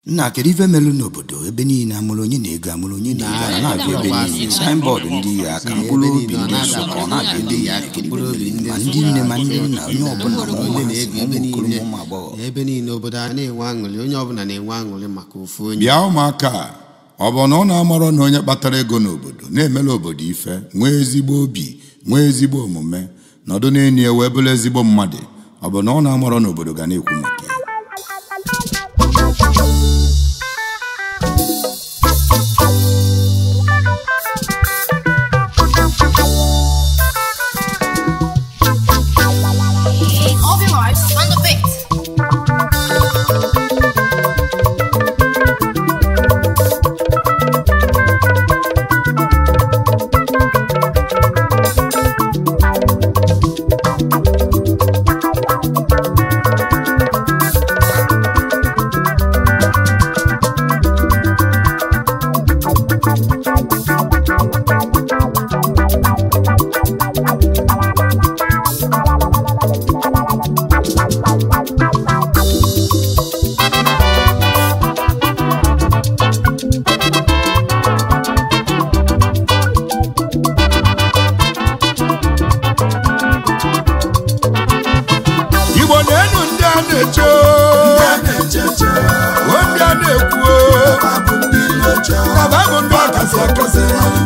nna kedu ife melu n'obodo ebe niile amụrụ onye na-ego amụrụ onye na-ego a na-abịa ebe niile saịnbọọdụ ndị ya aka mkpụrụ obi ndị nsọ ka ọ na-abịa ebe niile kedu ife melu? ma ndị nne ma ndị nna onye ọbụla ma ụmụazị ma ụmụ okoro ma ụmụ agbọghọ ebe niile obodo a na-enwe aṅụrị onye ọbụla na-enwe aṅụrị maka ofu onye bịa ụmụaka a, ọ bụ na ụnụ amarọ na onye kpatara ego n'obodo na-emela obodo ife nwee ezigbo obi nwee ezigbo omume nọdụ n'enyi ya wee bụrụ ezigbo mmadụ ọ bụ na ụnụ amarọ na obodo ga na-ekwu maka ya All your lives on the beat. igbo na-enu ndị a na-eche o, ndị a na-ekwu o, na ba bụ ndị ọkasị akasị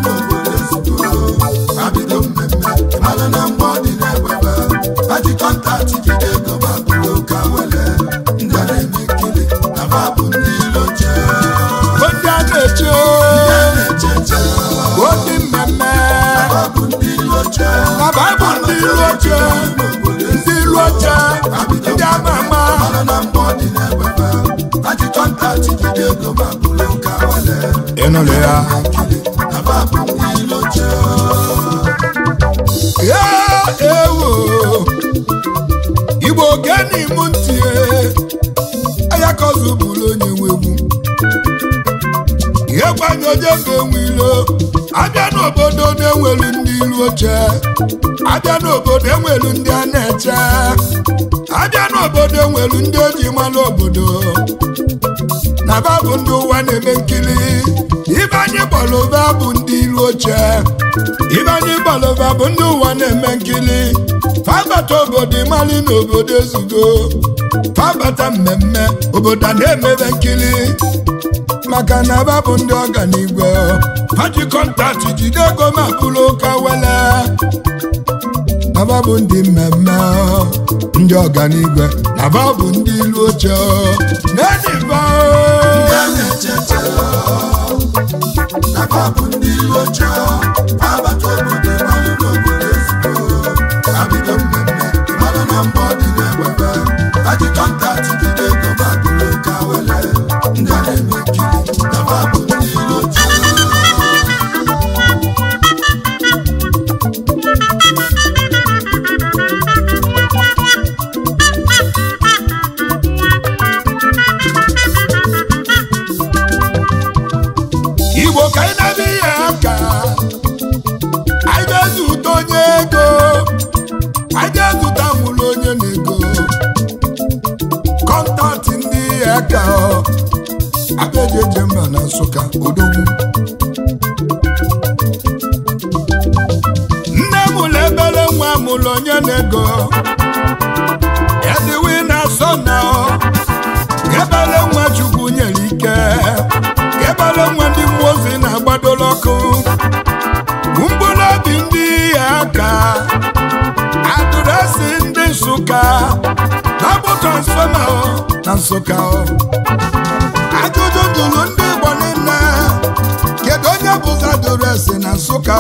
bụ ndị a na-eche o, ndị mmemme na ba bụ ndị ilu oche ndị ilu oche ndị ama ama ịnụrụ ya ya ewo igbo geni m ntị anya ka ọzọ bụrụ onye nwegwu ihe kwanye onye ga-enwe ilo abịa n'obodo na-enwelu ndị ilu oche abịa n'obodo enwelu ndị a na-eche abịa n'obodo enwelu ndị oji malụ obodo na ba bụ ndị ụwa na-eme nkiri ibe anyị gbọlụva bụ ndị ilu oche ibe anyị gbọlụva bụ ndị ụwa na-eme nkiri fabata obodo ịmali na obodo ezugo fabata mmemme obodo a na-emebe nkiri maka na ba bụ ndị ọganigwe paji kọntaktị jide ego ma bụrụ ụka wele na ba bụ ndị mmemme ndị ọganigwe na ba bụ ndị ilu oche neniba igbo ka anyị na-eme ihe aka anyị ga-ezute onye ego anyị ga-ezute mụrụ onye na-ego kọntaktị ndị ihe aka abịaji eje mba na nsụka odogwu nne mụrụ ebere nwa mụrụ onye na-ego ediwi na asọ na ebere nwa chukwu nyere ike ebere nwa ndị mmụọ ozi na-agbadoro ọkụ mkpụrụ obi ndị ya aka adụresi ndị nsụka na-abụ transfọma na nsụka ajụjụ jụrụ ndị igbo niile kedu onye bụzi adụresi na nsụka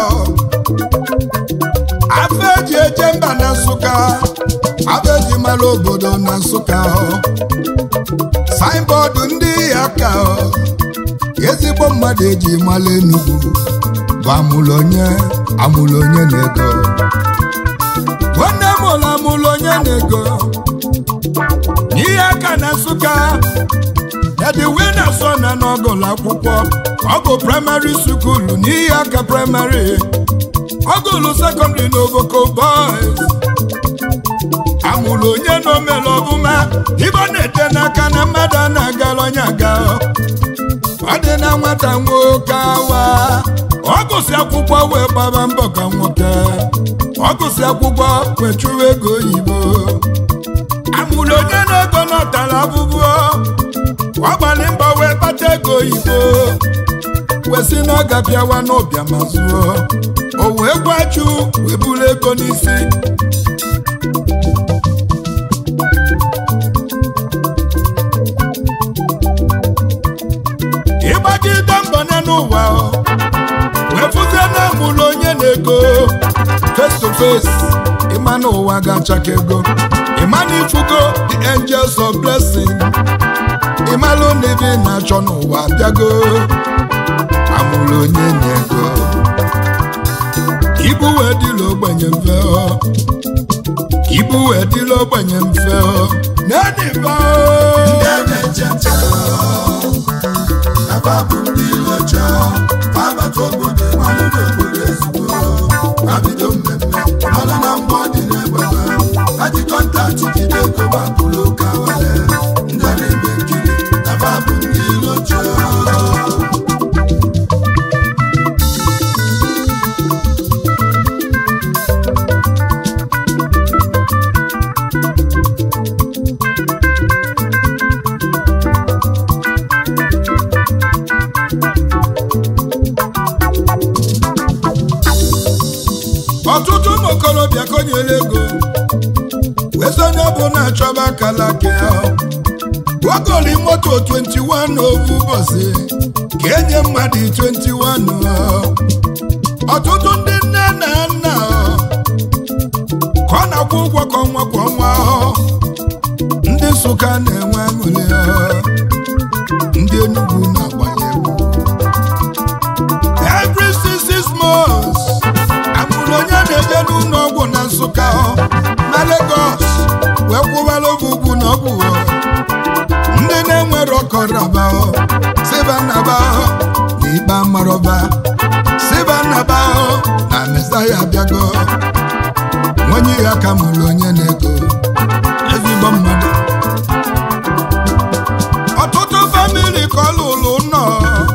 afọ eji eje mba na nsụka afọ eji mara obodo na nsụka saịnbọọdụ ndị ya aka ezigbo mmadụ eji mala enugwu bụ amụlụ onye amụlụ onye na-ego nwanne m ụlọ amụlụ onye na-ego n'ihe aka na nsụka ediwe na so na n'ọgụlụ akwụkwọ ọgụ praịmarị sukulu n'ihe aka praịmarị ọgụlụ sekọndịrị na ovoko boys amụrụ onye na omere ọbụma ibe ọ na-ete n'aka na mmadụ a na-agara onye aga ọ dị na nwata nwoke awa ọ gụsị akwụkwọ wee gbaba mbọ ka nwoke ọ gụsị akwụkwọ wee chụwa ego oyibo amụrụ onye na-ego n'ọtara abụbụ ọ gbalị mbọ wee kpata ego oyibo wee sị na ọ ga-abịawa n'ụbịa ma zụọ o wee gwaju wee buru ego n'isi ịgbagide mbọ ya n'ụwa o, wee fụzie na amụrụ onye na-ego face to face ịma na ụwa ga-achaka ego ịma na ifugo the angels of blessing ịmalụ na ebe ị na-achọ n'ụwa bịago amụrụ onye na-ego ibu wee dịla ogbenye mfe ọ ibu wee dịla ogbenye mfe ọ na-ediba ọtụtụ ụmụ okorobịa konyere ego wee sị onye bụ na-achọba akala aka ya gwagoli moto 21 ovu ụbọchị ka enye mmadụ 21 ọ. ọtụtụ ndị nne na nna ọ, ka ọ na-akwụ ụgwọ kwa ọnwa kwa ọnwa ọ. ndị nsụka na-enwe aṅụrị ọ. ndị enugwu na-agbanye egwu every six six months amụrụ onye na-eje n'ụlọ ọgwụ na nsụka ọ, na Lagos wee kwụbara oge ugwu na ọgwụ ọ. ndị na-enwere ọkọrọba ọ, siba nnaba ọ, na ikpe amarọba siba nnaba ọ, na mesaya abịago nwenye ya ka mụrụ onye na-ego ezigbo mmadụ ọtụtụ famili ka ọ lụrụ nọ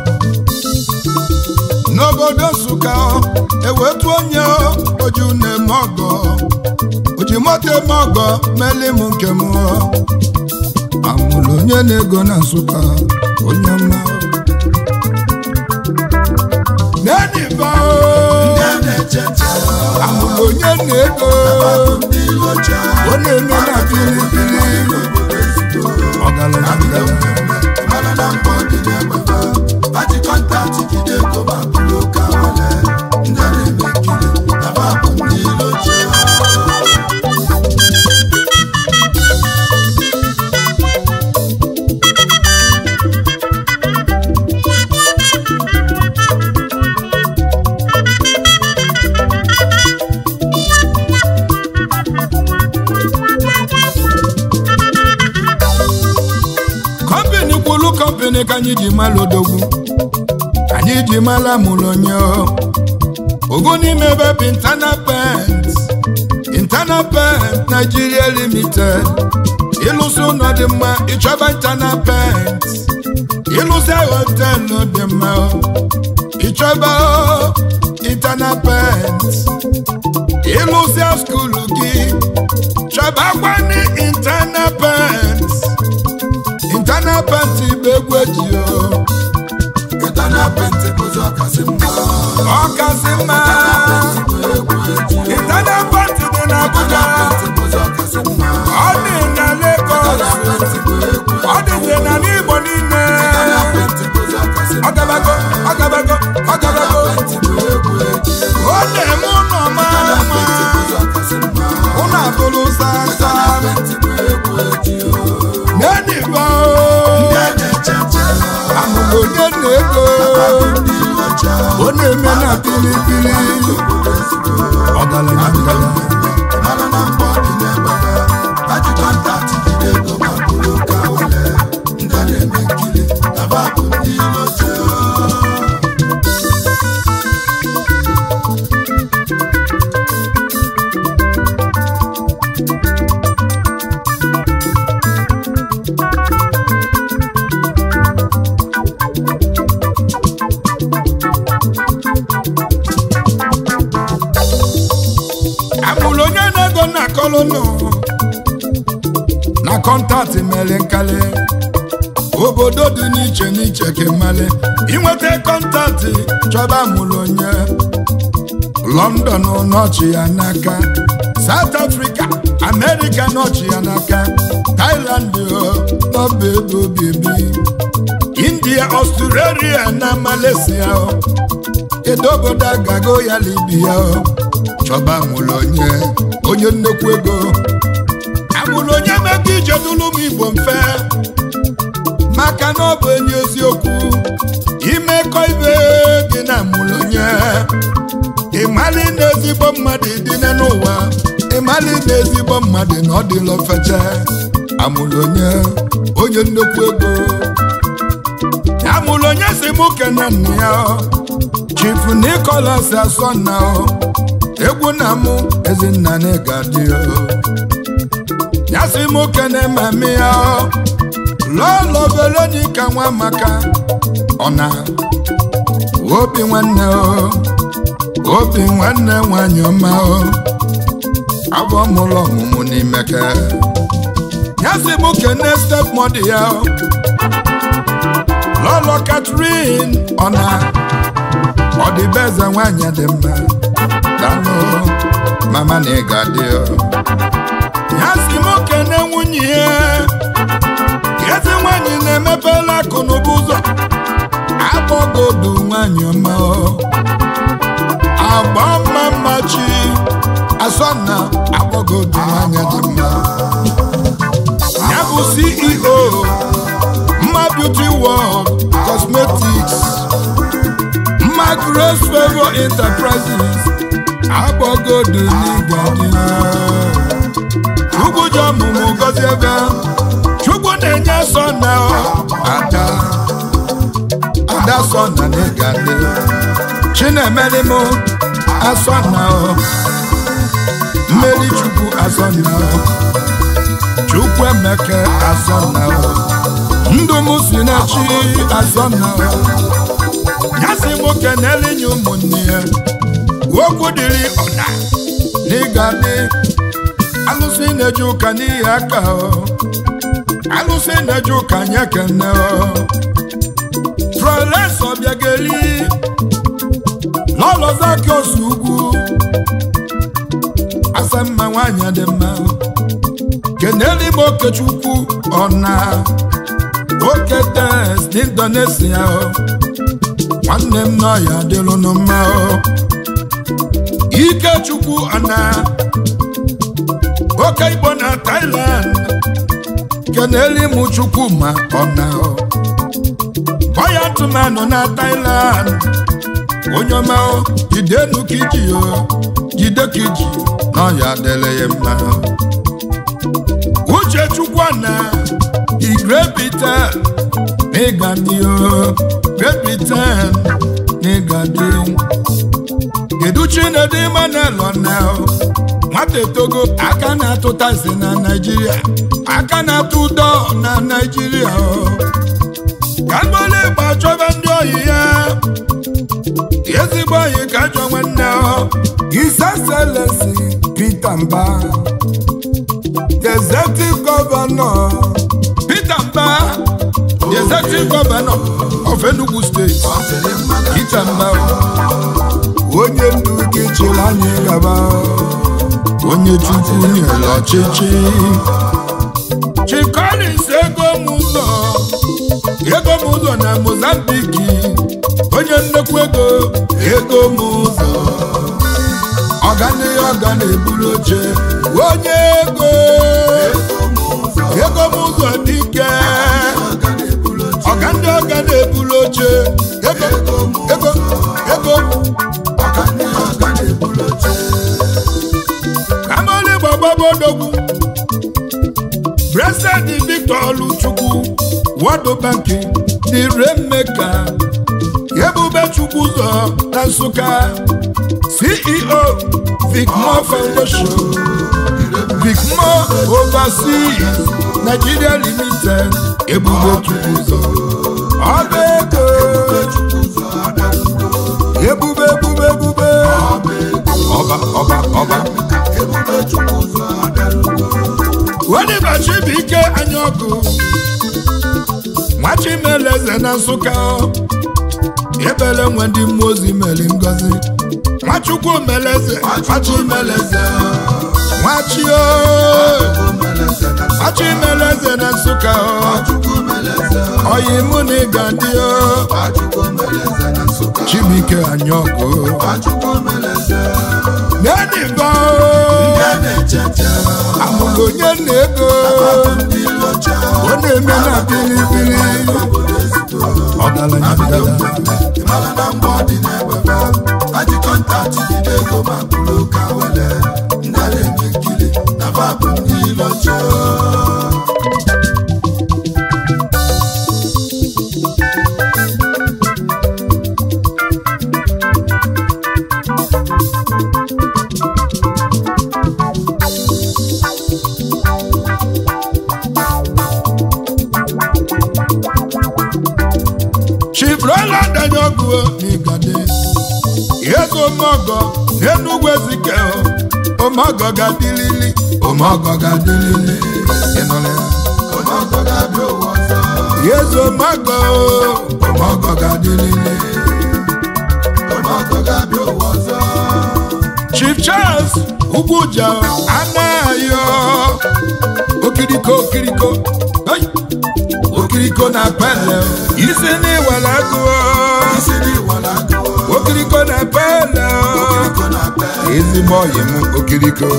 n'obodo nsụka ewetu onye oju na-eme ọgọ oji moto eme ọgọ meli m nke m amụrụ onye na-ego na nsụka onye mma neniba amụrụ onye na-ego ọ na-eme na pilipili ọgaranya ngara kọmpini kwulu kọmpini ka anyị ji mala odogwu anyị ji mala mụrụ onye ogo n'ime ebe bụ internal pent internal pent Nigeria limited ịlụsị ụlọ dị mma ịchọba internal pent ịlụsị họtelụ dị mma ịchọba internal pent ịlụsị skulu gị chọbakwani internal pent internal pent bụ egwu eji o ọkasị mma internal pent dị n'Abuja ọ dị na Lagos ọ dịzi na n'Igbo niile ọgabago ọgabago ọgabago ọ na-eme ụlọ mara mma ụlọ abụrụ sasa neniba amụrụ onye na-ego ọ na-eme na pilipili ọgaranya ngara kọntaktị mere nkali obodo dị n'iche n'iche ka mmalị inweta kọntaktị chọba mụrụ onye london nọchi ya n'aka south africa america nọchi ya n'aka thailand nọba ego obibi india australia na malaysia kedu obodo agago ya libya chọba mụrụ onye onye nnekwu ego amụrụ onye mego ije dụlụ m igbo mfe maka na ọ bụ enyi eziokwu imekọ ibe gị na amụrụ onye ịmali na ezigbo mmadụ dị n'ụwa ịmali na ezigbo mmadụ na ọ dịla ofeche amụrụ onye onye nnukwu ego amụrụ onye si mụ kene nna ya chief Nicholas asọna egwu na mụ ezinna na ịgadị ya si mụ kene mami ya lọlọ Veronica nwa maka ọna obi nwanne o obi nwanne nwanyị ọma o abụọ mụrụ ọmụmụ n'imeke ya si mụ kene stepmọdụ ya o lọlọ Catherine ọna ọdịbeze nwanyị dị mma danụ mama na ịga dị o ya si mụ kene nwunye ya ezi nwanyị na-emepela akụ n'ụba ụzọ akpọgodu nwanyị ọma o agba mma mma chi asọna akpọgodu nwanyị dị mma ya bụ CEO mma beauty world cosmetics mma grace favor enterprises akpọgodu n'igadi chukwu ji ọmụmụ gozi ebe chukwu na-enye sọna ada ada sọna n'igadi chinemere m asọna mmeri chukwu asọna chukwu emeke asọna ndụ m si na chi asọna ya si nwoke na-elinye ụmụnne ya okwu dịrị ọna n'ịga dị alụsị na-eje ụka n'ihi aka alụsị na-eje ụka nye kene prọlesọ bịageli lọlọzaki osu ugwu asamma nwanyị dị mma keneli m okechukwu ọna oke tes n'indonesia nwanne m nọ ya dịlụnụ mma ikechukwu ọna oke igbo na Thailand keneli m chukwu ma ọna bọya tụmanụ na Thailand onye ọma jidenu ka iji jide ka iji na ọya dịrị ya mma uche chukwu na igrepite n'ịgadị grepitan n'ịgadị kedu chinedu Emmanuel na nwata etogo aka na-atụtazi na Naịjirịa aka na-atụ ụdọ na Naịjirịa ka mgbali ịgba chọba ndị oyi ya ezigbo oyi ka ajọ nwanne His Excellency Peter Mba the executive governor Peter Mba the executive governor of Enugu State Peter Mba onye ndu gị chịrị anyị gaba onye chukwu nyere ọchịchị Chikolis ego m ụzọ ego m ụzọ na Mozambique onye nnekwu ego ego m ụzọ ọganihe ọga na-eburu oche onye ego ego m ụzọ dike ọga ndị ọga na-eburu oche ego ego ego kamoli gbagbabodogwu President Victor Oluchukwu World Bank the Rainmaker Ebube Chukwu ụzọ na Nsụka CEO Vicmore Foundation Vicmore Overseas Nigeria Limited Ebube Chukwu ụzọ ọba ego ebube ebube ebube ọba ọba ọba Oliver Chibuike Anyaọkụ Nwachimeleze na Nsụka ebele nwe ndị mmụọ ozi meli ngozi Nwachukwu meleze Nwachimeleze Nwachio Nwachimeleze na Nsụka oyi mụ na ịga ndị o Chibuike Anyaọkụ Neniba amụrụ onye na-ego ọ na-eme na bilibili ọgaranya ngada Chief Roland Anyaọkụ n'Igade Ego Omogo n'Enugwu Ezike Omogo ga-adịlili Omogo ga-adịlili Ịnụla ya Eze Omogo Omogo ga-adịlili Chief Charles Ugwuja Anayo Okiriko Okiriko Hey! Okiriko na pele isi n'iwala agụọ Okiriko na pele ezigbo ọyị m Okiriko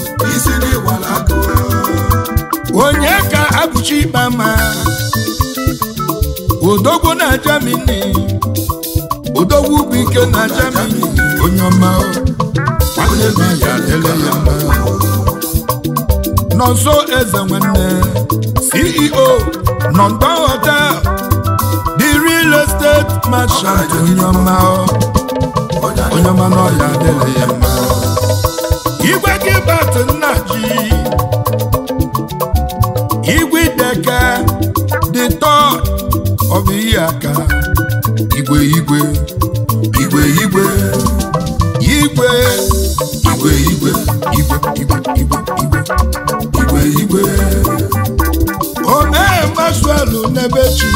onye ka abụchi ikpe ma odogwu na Germany odogwu bụ ike na Germany onye ọma o. nwanne m ya adịla ya mma nọnso eze nwanne ceo nọmba hotel the real estate merchant onye ọma o. onye ọma na ọya adịla ya mma igwe gị bat nna ji igwe deke the third of ihe aka igwe igwe igwe igwe igwe igwe igwe igwe igwe igwe igwe igwe igwe omee masuelu n'ebechi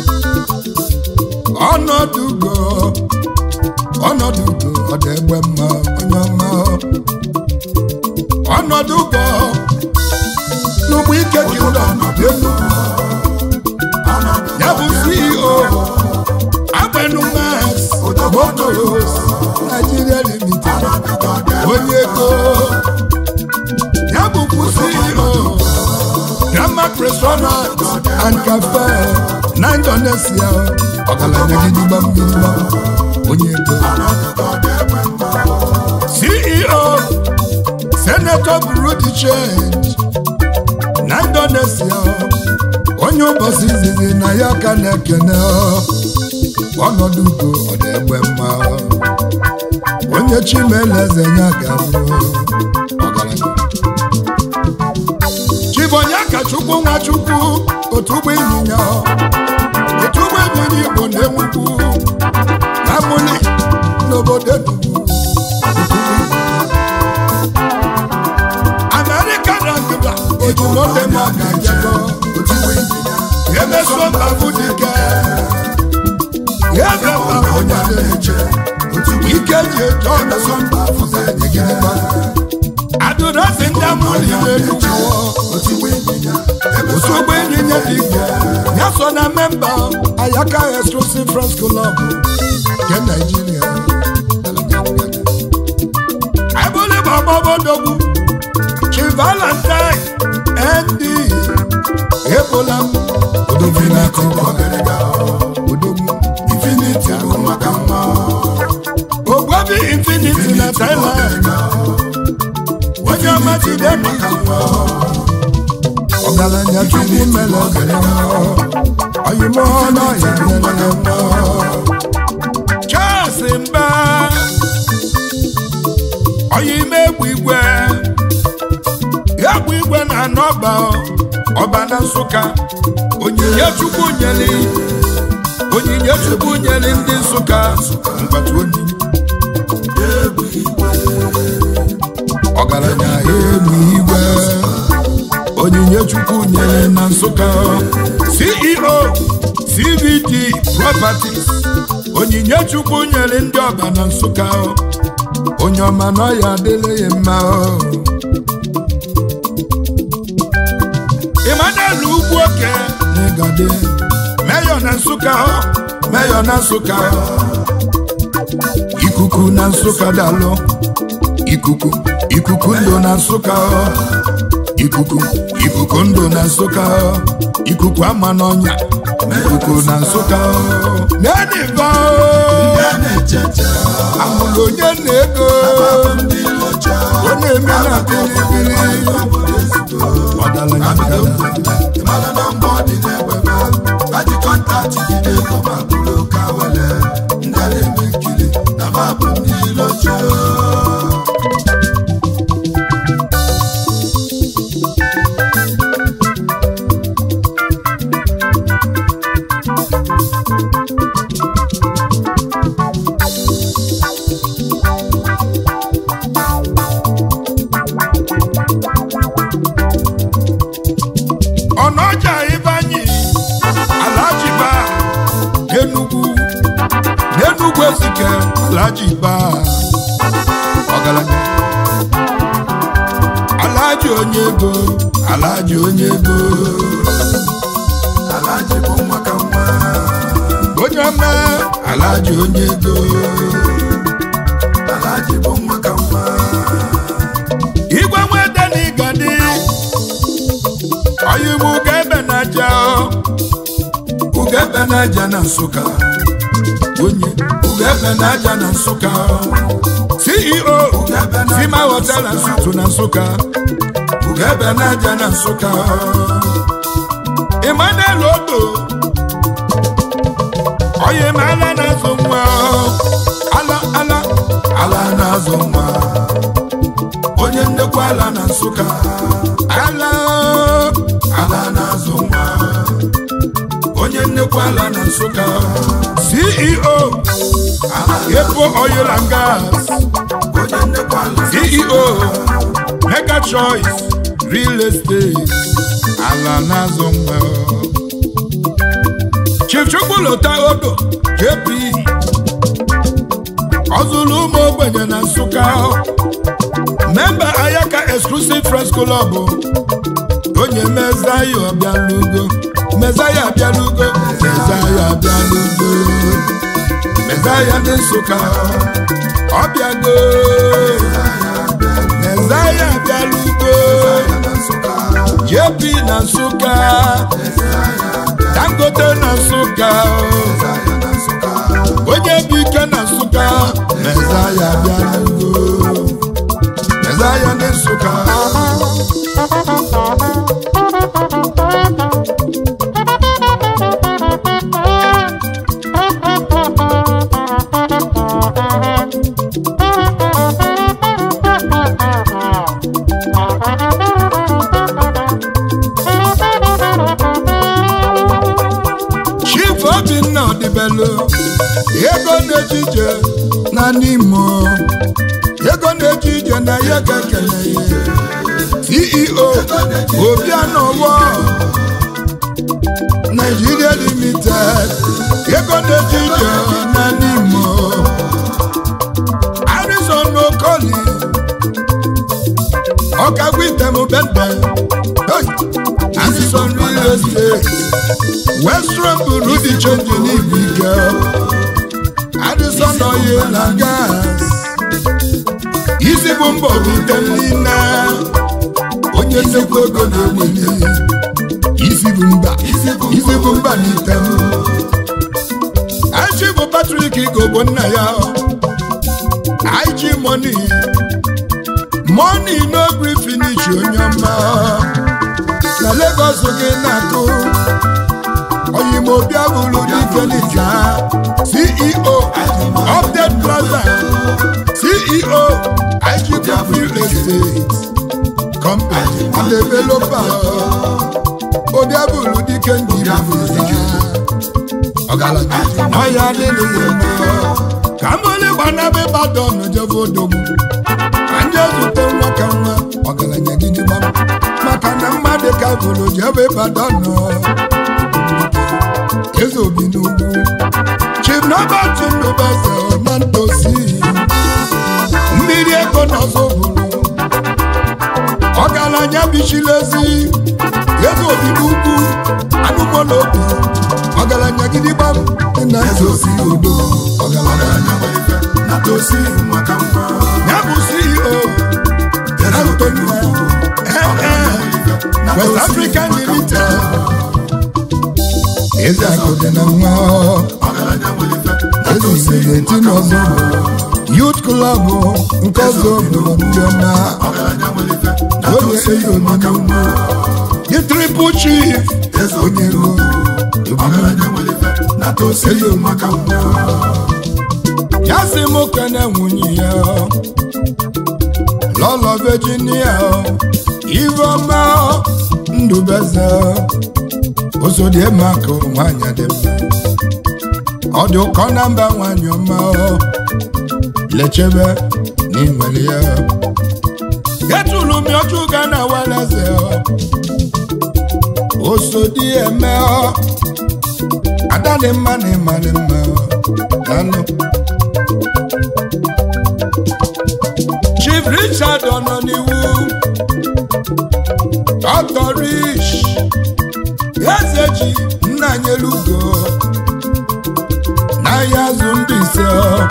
ọnọdụ ugo ọnọdụ ugo ọ dị egbe mma onye ọma ọnọdụ ugo n'ụgbọ ike gị ụlọ elu ya bụ ceo agbenumas motos nigeria limited onye ego ya bụkwu ceo Grandma restaurant and cafe na Indonesia ọgaranya gidigba gidigba onye ego CEO Senator Bureau de Change na Indonesia onye ụbọchị izizi na ya ka na-ekene ọnọdụ ugo ọ na-egbe mma onye chimeleze ya ga-abụ ọgaranya chibonye ka chukwu nwa chukwu otu ụgbọ ịnyịnya otu ụgbọ ịnyịnya igbo na-enwukwu na mụli n'obodo enugwu amerịka na ndịda ejimodema ga-ejekọ emeso mba bụ dike eze mba onye na-eche ike ji eje ọmeso mba fụza ejigidegba adụrọzi ndị amụli n'enugwu Osogbo ịnyịnya dị ike ya so na memba Ayaka Exclusive Friends Club nke Nigeria. Ebole bụ ọgbọbọdogwu Chi Valentine ND Ebola m odogwu na-akọ odogwu Infinity bụ maka mma Ogbobi Infinity na Thailand onye ọma jide maka mma ọgaranya chukwu mere oyimo n'ọya mere Charles mba oyime egwu igwe egwu igwe na anọba ọba na nsụka onyinye chukwu nyere onyinye chukwu nyere ndị nsụka mgbata obi ọgaranya egwu igwe onyinye chukwu nyere na nsụka ceo cvd properties onyinye chukwu nyere ndị ọba na nsụka onye ọma na ọya adịla ya mma emmanuel ugwu oke na ịgade meyọ na nsụka meyọ na nsụka ikuku na nsụka dalụ ikuku ikuku ndụ na nsụka ikuku ikuku ndụ na nsụka ikuku ama n'ọnya ikuku na nsụka neniva amụrụ onye na-ego ọ na-eme na bilibili ọgaranya ngada ọnọja ibanyi alajiba n'enugwu n'enugwu ezike alajiba ọgaranya alaji onye ego alaji onye ego alaji bụ nwa ka nwa onye ọma alaji onye ego alaji bụ nwa ka nwa igwe nwede na igadi Oyi m ugebe na aja ugebe na aja na Nsụka onye ugebe na aja na Nsụka CEO Sima Hotel na Sutu na Nsụka ugebe na aja na Nsụka Emmanuel Odo oyi m ala na-azụ nwa ala ala ala na-azụ nwa onye nnekwa ala na Nsụka ala ala na-azụ nwa onye nnekwa ala na Nsụka CEO Epo Oil and Gas CEO Mega Choice Real Estate ala na-azụ nwa Chief Chukwulota Odo JP ọ zụrụ ụmụ ogbenye na Nsụka memba Ayaka Exclusive Friends Club onye mezaya ọbịalugo mezaya abịalugo mezaya abịalugo mezaya ndị Nsụka ọbịago mezaya abịalugo JP na Nsụka Dangote na Nsụka onye bụ ike na Nsụka mezaya abịalugo mezaya ndị Nsụka Chief Obinna Odibelu ego na-ejije na n'imo ego na-ejije na ya ga-ekele ya CEO Obianowo Nigeria Limited ego na-ejije na n'imo Harrison Okoli ọkagwitemubende Harrison Real Estate Western buru dị chenji n'ibu ike Addison Oil na gas isi bụ mbọ bute niile onye nnekwu ego na-enweli isi bụ mba isi bụ mba n'ite m Aichi bụ Patrick Igbo nna ya Aichi money money no gree finish onye ọma na Lagos gị na-akụ oyimobi abụrụ d'ifelija ceo update plaza ceo igp real estate company and developer obi abụrụ dike ndị bụrụja ọgaranya ọya adịghị mma ka mụlị gbanabe badon jebe odogwu ka ndị ezute nwa ka nwa ọgaranya gị dị gbam maka na mmadụ ka bụrụ jebe Ibadan nọ eze obi n'ugwu chief nọbat ndụbeze na ntosi mmiri ego n'ọzọ bụrụ ọgaranya bichilezi eze obi n'ugwu anụmọla obi ọgaranya gidigba dị na eze osi odo ọgaranya ya bụ ceo Antonio West African Limited eze akụ dị na nwa eze isi na-eti n'ọzọ Youth Club nke ọzọ bụrụ ndị ọma onye eze omenugwu the triple chief onye ego eze omenugwu ya sị m kene nwunye ya lọlọ Virginia Iveọma Ndụbeze osodiemaka nwanyị dị mma ọ dị ụkọ na mba nwanyị ọma lechebe n'inwere ya getulu m ọjụ ga na weleze osodi eme ada dị mma na ịma dị mma danụ Chief Richard ọ nọ n'iwu Dr. Rich eze ji nna nyelugo n'ahịa azụ ndị ise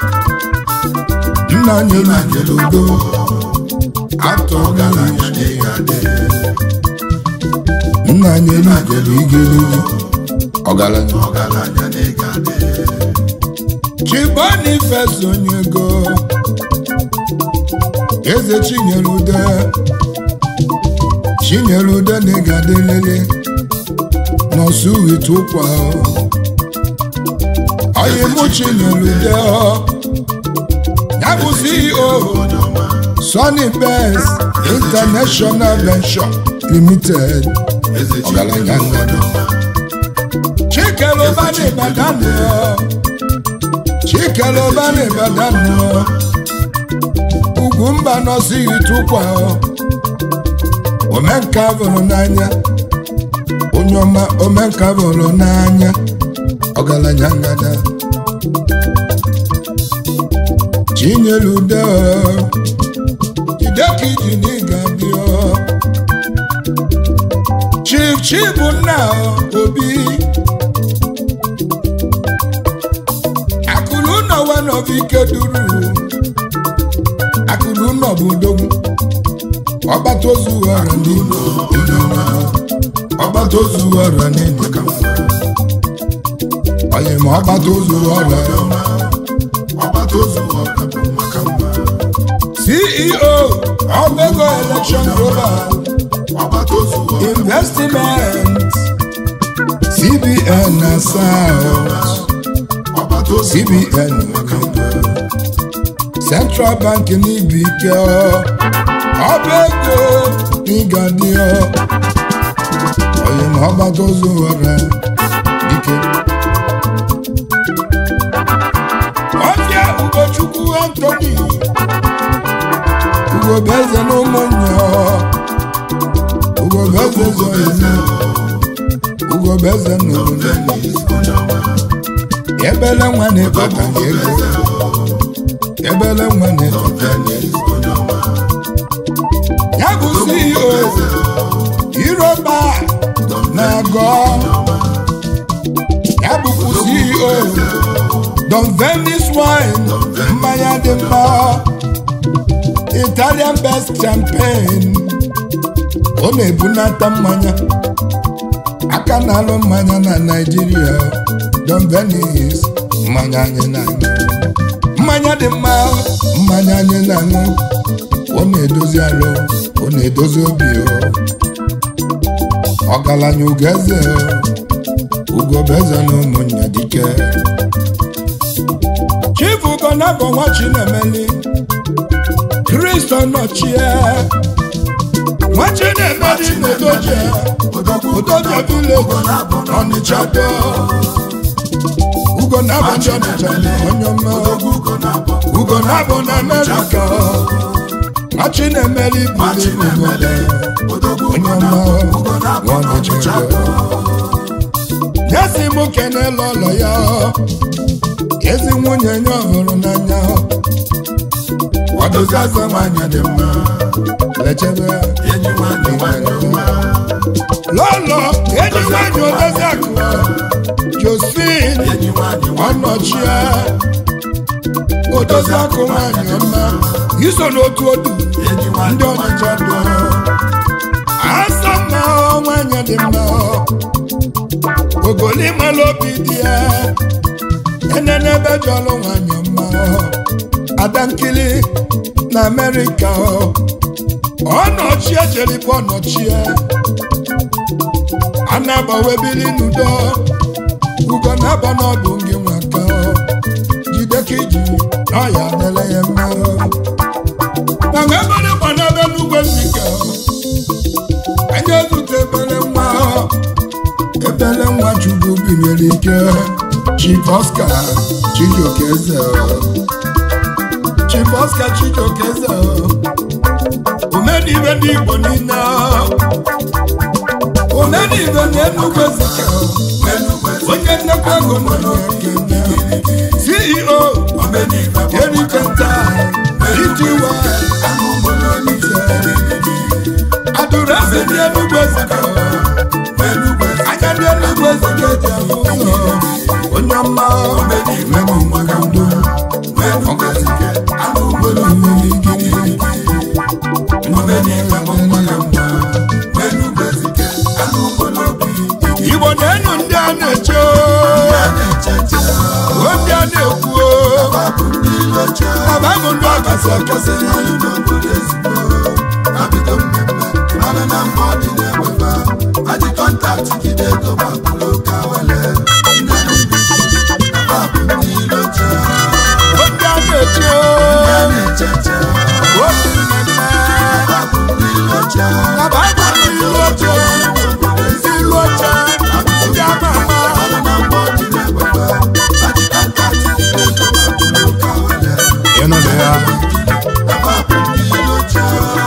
nna nyelugo atọ garanya nna nyelugo igelu ọgaranya Chibonifes onye ego eze Chinyelude Chinyelude na ịgadịlele nọsụ ite ụkwa ọyịmụ Chinyelude ya bụ CEO Sunny Best International Venture Limited ọgaranya ngado Chikeloba na Ibadan Chikeloba na Ibadan ugwu mba nọsị ite ụkwa omenka bụrụ n'anya onye ọma omenka bụrụ n'anya ọgaranya ngada Chinyelude jideka iji n'ịga bịa Chief Chibunna Obi akụrụ ụlọ wenobike duru akụrụ ụlọ bụ odogwu ọgbata ozu ghara n'ime ọgbata ozu ghara n'ime onye ma ọgbata ozu ghara CEO Obego Election Global Investment CBN na South CBN Central Bank n'ibi ike ọba ego n'ịgadị onye ma ọgbata ozu ghara ike ọbịa Ugochukwu Anthony Ugobeze na ụmụnne Ugobeze zoyene Ugobeze na obodo ebele nwa na-ekpata ego ebele nwa na-ekpata ego ya bụ CEO Iroba na-agọ ya bụkwa CEO Don Venice wine mmanya dị mma Italian best champagne ọ na-ebunata mmanya aka na-alụ mmanya na Naịjirịa Don Venice mmanya anyị na-aṅụ mmanya dị mma mmanya anyị na-aṅụ ọ na-edozi alụ ọ na-edozi obi ọgaranya ugeze ugobeze na ụmụnne dike Chief Ugonabọ nwa Chinemeli Kristo nọchie nwa Chinemeli na-edoje odoje village Ọnịcha do Ugonabọ ndị Ọnịcha onye ọma Ugonabọ na Amerịka nwachi na-emeli Machi na-emele odogwu onye ugo na ọma ugo na abọ nwanne n'ọnịcha chebe nyesi m kenela ụlọ ya ezi nwunye nye ọhụrụ n'anya Wadozi azụ nwanyị dị mma lechebe enyi nwanyị nwanyị ọma lọlọ enyi nwanyị odozi akụ josin enyi nwanyị nwanyị ọnọchie odozi akụ nwanyị ọma iso n'otu otu enyi nwanyị ndị ọnịcha dị asa mma ọ, nwanyị dị mma ọ. ogoli mala obi dị ya enene ebe jọlụ nwanyị ọma ọ. ada nkili na amerịka ọ ọnọchie jeribu ọnọchie anabawebili n'udo ugo na-aba n'ọdụ gị nwaka ọ. jide ka iji na ọya adịla ya mma ọ. mana ebere gba n'ebe n'ugwe mbike anyị ezute ebere nwa ebere nwa chukwu binyere ike chief oscar chijioke eze chief oscar chijioke eze omenibe ndị igbo niile omenibe na enugwu ezike onye nnekwa ego nwere ekene ceo erikenta ity adụresi ndị enugwu ezike anya ndị enugwu ezike ji ahụ ụzọ onye ọma igbo na-enyo ndị a na-eche o ndị a na-ekwu ababụ ndị ọkasị akasị o ndị a na-eche o ndị mmemme ababụ ndị ilu oche ndị ilu oche ndị ama ama ịnụrụ ya